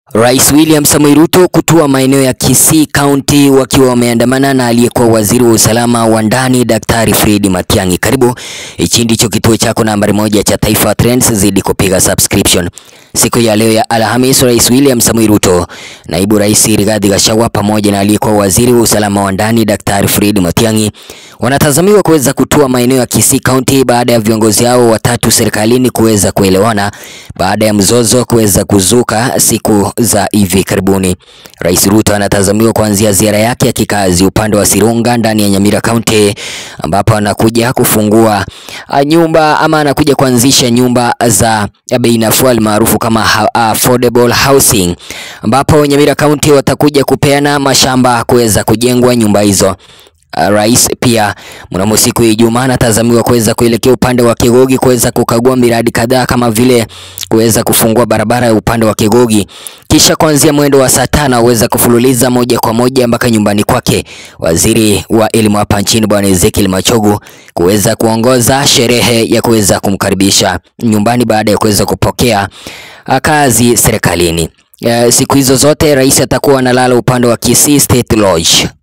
Rais William Samoei Ruto kutua maeneo ya Kisii County wakiwa wameandamana na aliyekuwa waziri wa usalama wa ndani Daktari Fred Matiang'i. Karibu, hichi ndicho kituo chako nambari moja cha Taifa Trends, zidi kupiga subscription. Siku ya leo ya Alhamis, Rais William Samoei Ruto, naibu rais Rigathi Gachagua pamoja na aliyekuwa waziri wa usalama wa ndani Daktari Fred Matiang'i wanatazamiwa kuweza kutua maeneo ya Kisii County baada ya viongozi hao watatu serikalini kuweza kuelewana baada ya mzozo kuweza kuzuka siku za hivi karibuni. Rais Ruto anatazamiwa kuanzia ziara yake ya kikazi upande wa Sirunga ndani ya Nyamira County ambapo anakuja kufungua uh, nyumba ama anakuja kuanzisha nyumba za bei nafuu almaarufu kama ha- affordable housing ambapo Nyamira County watakuja kupeana mashamba kuweza kujengwa nyumba hizo. Uh, Rais pia mnamo siku ya Ijumaa anatazamiwa kuweza kuelekea upande wa Kigogi kuweza kukagua miradi kadhaa kama vile kuweza kufungua barabara ya upande wa Kigogi, kisha kuanzia mwendo wa saa tano aweza kufululiza moja kwa moja mpaka nyumbani kwake waziri wa elimu hapa nchini Bwana Ezekiel Machogu kuweza kuongoza sherehe ya kuweza kumkaribisha nyumbani baada ya kuweza kupokea uh, kazi serikalini. Uh, siku hizo zote rais atakuwa analala upande wa Kisii State Lodge.